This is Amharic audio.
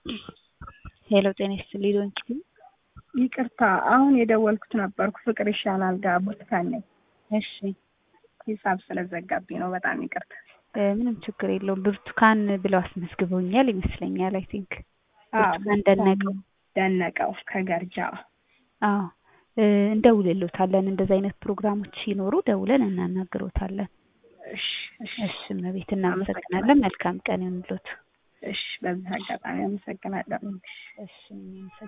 ሄሎ ጤና ይስጥልኝ ዶንኪ ይቅርታ አሁን የደወልኩት ነበርኩ ፍቅር ይሻላል ጋር ብርቱካን ነኝ። እሺ ሂሳብ ስለዘጋብኝ ነው። በጣም ይቅርታ። እ ምንም ችግር የለውም። ብርቱካን ብለው አስመዝግበውኛል ይመስለኛል። አይ ቲንክ ብርቱካን ደነቀው። ደነቀው ከገርጃ አዎ እ እንደውልሎታለን። እንደዚህ አይነት ፕሮግራሞች ሲኖሩ ደውለን እናናግሮታለን። እሺ እሺ እሺ እመቤት እናመሰግናለን። መልካም ቀን ይሁንልዎት። እሺ በዚህ አጋጣሚ አመሰግናለሁ። እሺ እኔም